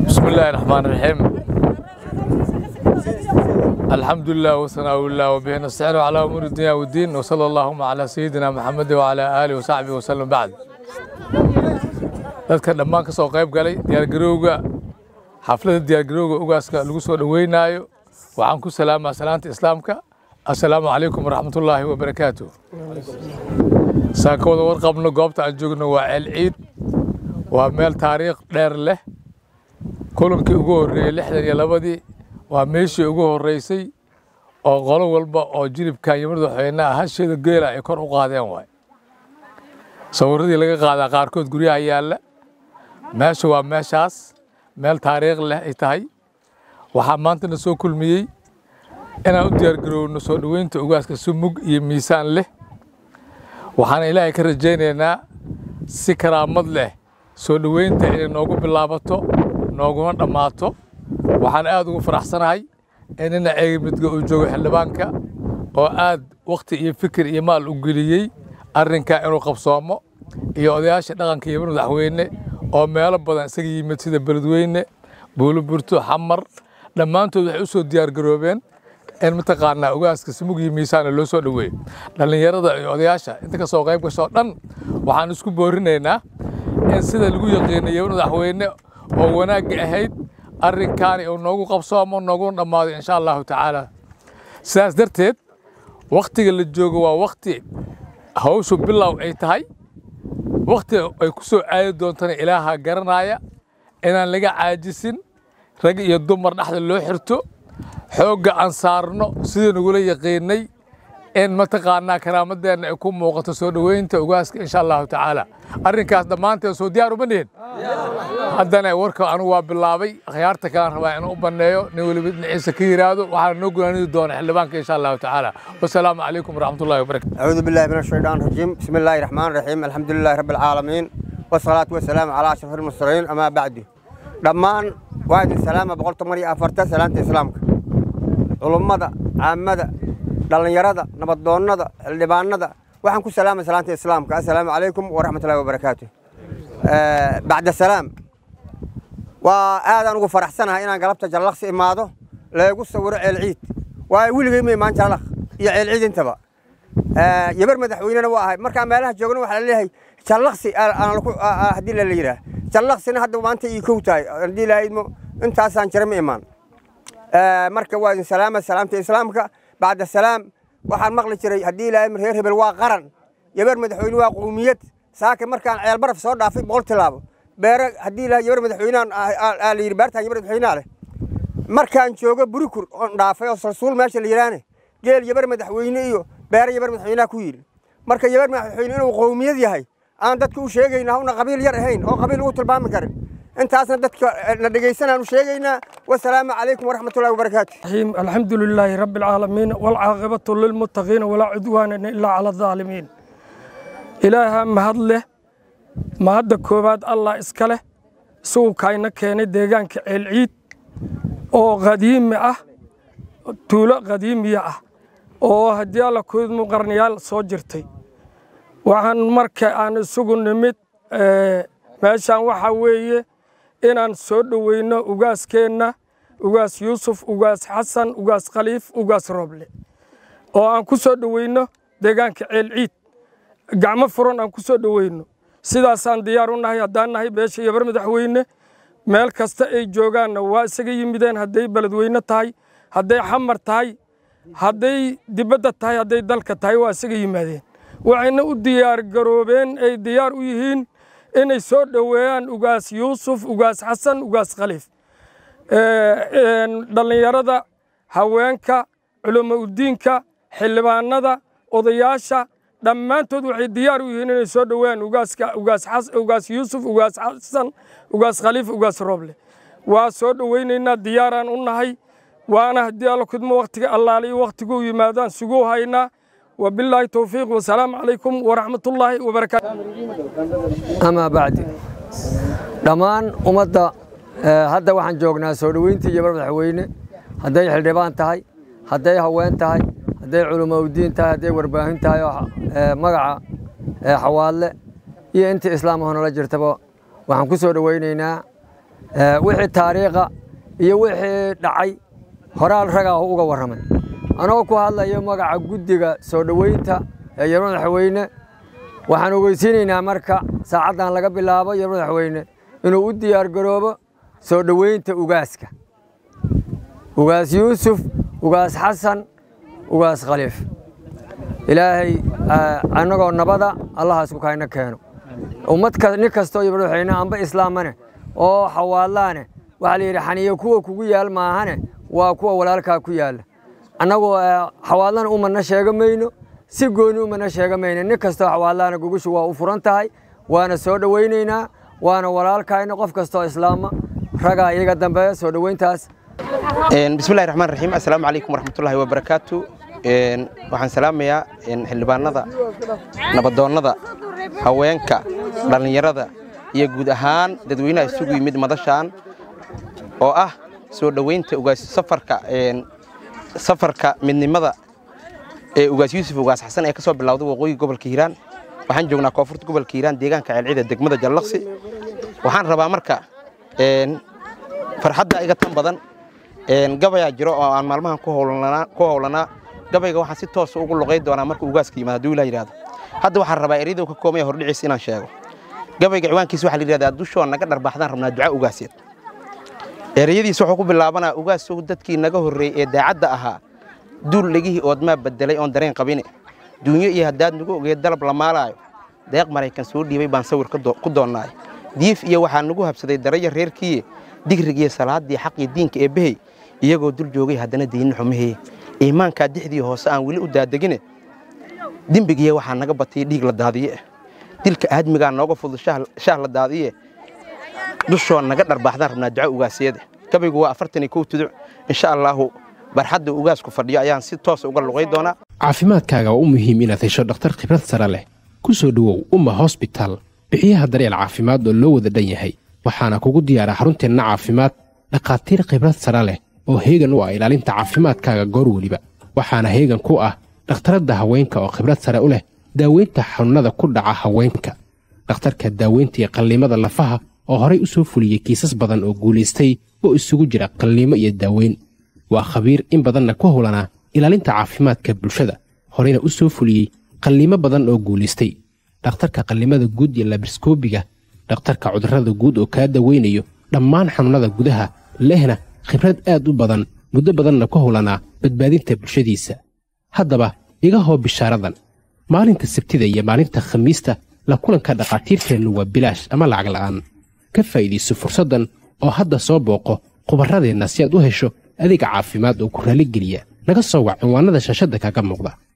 بسم الله الرحمن الرحيم الحمد لله وثناء الله وبه نستعين على امور الدنيا والدين وصلى اللهم على سيدنا محمد وعلى اله وصحبه وسلم بعد dadka dhammaan ka soo qayb galay diyaargarowga xafladda diyaargarowga ugaaska lagu soo dhoweynayo waxaan ku salaamaa salaanta islaamka assalaamu calaykum waraxmatullaahi wabarakaatu saan ka wada warqabno goobta aan joogno waa ceel ciid waa meel taariikh dheer leh kulankii ugu horreeyey lixdan iyo labadii waa meeshii ugu horreysay oo qolo walba oo jilibkan iyo madaxweynaha hasheeda geela ay kor u qaadeen waay sawirradii laga qaadaa qaarkood guryaha yaalla meesha waa meeshaas meel taariikh leh ay tahay waxaa maanta na soo kulmiyey inaan u diyaargarowno soo dhoweynta ugaaska si mug iyo miisaan leh waxaana ilaahay ka rajaynaynaa si karaamad leh soo dhoweynta inay noogu bilaabato nooguna dhammaato waxaan aad ugu faraxsanahay in nina ceegimidga uu joogo xildhibaanka oo aad wakhti iyo fikir iyo maal u geliyey arrinkaa inuu qabsoomo iyo odayaasha dhaqanka iyo madaxweyne oo meelo badan isaga yimid sida beledweyne buuloburto xamar dhammaantood waxay u soo diyaargaroobeen in mataqaanaa ugaaska simug iyo miisaana loo soo dhoweeyo dhallinyarada iyo odayaasha inta ka soo qayb gasho dhan waxaan isku boorinaynaa in sida lagu yaqiinayo madaxweyne oo wanaagga ahayd arrinkaani uu noogu qabsoomo nooguna dhammaado insha allahu tacaala sidaas darteed wakhtiga la joogo waa wakhti hawshu bilow ay tahay wakhti ay ku soo caadi doontana ilaaha garanaya inaan laga caajisin rag iyo dumar dhexda loo xirto xoogga aan saarno sidii nagula yaqiinay in mataqaanaa karaamadeenna ay ku muuqato soo dhoweynta ugaaska insha allahu tacaala arrinkaas dhammaanteen soo diyaar uma nihin haddana warka anigu waa bilaabay akhyaarta kalaan rabaa inuu u banneeyo nin weliba dhinaciisa ka yiraahdo waxaana noo gunaanidi doona xildhibaanka insha allahu tacaala wasalaamu calaykum waraxmatullahi wabarakatu أعوذ بالله من الشيطان الرجيم بسم الله الرحمن الرحيم الحمد لله رب العالمين والصلاة والسلام على أشرف المرسلين أما بعد dhammaan waa idin salaama boqol toban iyo afarta salaanta islaamka culummada caamada dhallinyarada nabadoonnada xildhibaanada waxaan ku salaamay salaanta islaamka assalaamu calaykum waraxmatullahi wabarakaatu bacda salaam waa aadaan ugu faraxsanahay inaan galabta jallaqsi imaado leegu sawiro ceel ciid waa weligay ma imaan jallaq iyo ceel ciid intaba yabar madaxweynena waa ahay markaan meelaha joogna waxaa la leeyahay jallaqsi haddii la yidhaah jallaqsina hadda maanta ii kow tahay haddii lahaydmo intaasaan jira ma imaan marka waa idin salaama salaamta islaamka bacda salaam waxaan maqli jiray haddii ilaahay reer hebel waa qaran yabar madaxweyne waa qowmiyad saaka markaan ceel baraf soo dhaafay boqol tilaabo beere haddii ilaahay yabar madaxweynehan la yidhi beertaan yabar madaxweynea leh markaan joogo burikur oon dhaafay oo salsuul meesha la yidhaahne geel yabar madaxweyne iyo beere yabar madaxweynaha ku yidhi marka yabar madaxweyne inuu qowmiyad yahay aan dadka u sheegayna hawna qabiil yar ahayn oo qabiil ugu tilmaami karin intaasna dadka na dhegaysanaan u sheegaynaa wasalaamu calaykum waraxmatullahi wabarakaatu الحمد لله رب العالمين والعاقبة للمتقين ولا عدوان إلا على الظالمين إلها مهد له مهد كوباد الله إسكاله سو كاينا كيني ديغان كالعيد oo qadiimi ah tuulo qadiimiya ah oo haddii alla kuidmu qarniyaal soo jirtay waxaan marka aan isugu nimid meeshaan waxaa weeye inaan soo dhoweyno ugaaskeenna ugaas yuusuf ugaas xasan ugaas khaliif ugaas rooble oo aan ku soo dhoweyno deegaanka ceel ciid gacmo furan aan ku soo dhoweyno sidaasaan diyaar u nahay haddaan nahay beesha yabar madaxweyne meel kasta ay joogaanna waa isaga yimideen hadday beledweyne tahay hadday xamar tahay hadday dibadda tahay hadday dalka tahay waa isaga yimaadeen waxayna u diyaar garoobeen ay diyaar u yihiin inay soo dhoweeyaan ugaas yuusuf ugaas xasan ugaas khaliif dhallinyarada haweenka culamo udiinka xildhibaanada odayaasha dhammaantood waxay diyaar u yihiin inay soo dhoweeyaan ugaaska ugaas ugaas yuusuf ugaas xasan ugaas khaliif ugaas rooble waa soo dhoweynaynaa diyaaraan u nahay waana haddii alla kudmo wakhtiga allaaliyo wakhtiguu yimaadaan suguu haynaa وبالله توفيق والسلام عليكم ورحمة الله وبركاته أما بعد dhammaan ummadda hadda waxaan joognaa soo dhoweyntii yabar madaxweyne hadday xildhibaan tahay hadday haween tahay hadday culumaudiin tahay hadday warbaahin tahay oo magaca xawaadle iyo intii islaamahoo nala jirtaba waxaan ku soo dhoweynaynaa wixii taariikha iyo wixii dhacay horaal ragaa uga warramay anoo ku hadlayo magaca guddiga soo dhoweynta ee yar madaxweyne waxaan ogeysiinaynaa marka saacaddan laga bilaabo yar madaxweyne inuu u diyaargaroobo soo dhoweynta ugaaska ugaas yuusuf ugaas xasan ugaas khaliif ilaahay annagoo nabada allahaas ku kayna keeno ummad nin kastoo iyo madaxweyne amba islaamane oo xawaadlaane waxaa la yidhi xaniyo kuwa kugu yaal maahane waa kuwa walaalkaa ku yaalla annagu xawaadlana umana sheega mayno si gooni umana sheega mayno nin kastoo xawaadlaana gogushu waa u furan tahay waana soo dhowaynaynaa waana walaalkayna qof kastoo islaama ragaa iyaga dambeeya soo dhoweyntaas bismillahi raxmaan raxiim assalaamu calaykum waraxmatullaahi wabarakaatu waxaan salaamayaa xildhibaanada nabadoonnada haweenka dhallinyarada iyo guud ahaan dadweynaha isugu yimid madashaan oo ah soo dhoweynta ugaas safarka safarka midnimada ee ugaas yuusuf ugaas xasan ee ka soo bilowday waqooyiga gobolka hiiraan waxaan joognaa koonfurta gobolka hiiraan deegaanka ceelcida degmada jallaqsi waxaan rabaa marka farxadda iga tan badan gabayaa jiro oo aan maalmahan ku howlanaa gabayga waxaan si toosa ugu luqay doonaa marka ugaaska yimaado hadduu ilaa yidhahdo hadda waxaan rabaa eryadow ka koomaya hordhiciis inaan sheego gabayga ciwaankiisa waxaa la yidhahdaa dushoo naga dharbaaxdaan rabnaa duca ugaaseed ereyadiisa wuxuu ku bilaabanaa ugaasow dadkii naga horreeyey ee daacadda ahaa duul dhegihii oodmaa beddelay oon dareen qabine duunyo iyo haddaad nagu ogeed dalab la maalaayo deeq maraykan soo dhiibay baan sawir ku doonnaay diif iyo waxaa nagu habsaday daraya reerkiiye digrigiiyo salaaddii xaqii diinka ee behey iyagoo dul joogay haddana deynin xumaheye iimaankaa dixdii hoose aan weli u daadegine dembigiiya waxaa naga batay dhiig la daadiye dilka aadmigaa nooga fudud shaah la daadiye dushoo naga dharbaaxdaan rabnaa duco ugaasyada gabaygu waa afartan iyo kow tuduc insha allaahu barxadda ugaasku fadhiyo ayaan si toosa uga luqay doonaa caafimaadkaaga waa u muhiim inaad hesho dhakhtar khibrad sare leh ku soo dhowow umma hosbitaal bixiyaha daryeel caafimaad oo loo wada dhan yahay waxaana kugu diyaara xarunteenna caafimaad dhakhaatiir khibrad sare leh oo heegan u ah ilaalinta caafimaadkaaga goor weliba waxaana heegan ku ah dhakhtaradda haweenka oo khibrad sare u leh daaweynta xanuunnada ku dhaca haweenka dhakhtarka daaweynta iyo qalliimada lafaha oo horay u soo fuliyey kiisas badan oo guulaystay oo isugu jira qalliimo iyo daaweyn waa khabiir in badanna ku howlanaa ilaalinta caafimaadka bulshada horeyna u soo fuliyey qalliimo badan oo guulaystay dhakhtarka qallimada guud iyo labriskoobiga dhakhtarka cudurrada guud oo kaa daweynayo dhammaan xanuunnada gudaha lehna khibrad aad u badan muddo badanna ku howlanaa badbaadinta bulshadiisa haddaba iga hoo bishaaradan maalinta sabtida iyo maalinta khamiista la kulanka dhakhaatiirteennu waa bilaash ama lacag la'aan ka faa'iidayso fursaddan oo hadda soo booqo khubarradeenna si aad u hesho adeega caafimaad oo ku raalligeliya naga soo wac cinwaannada shaashadda kaaga muuqda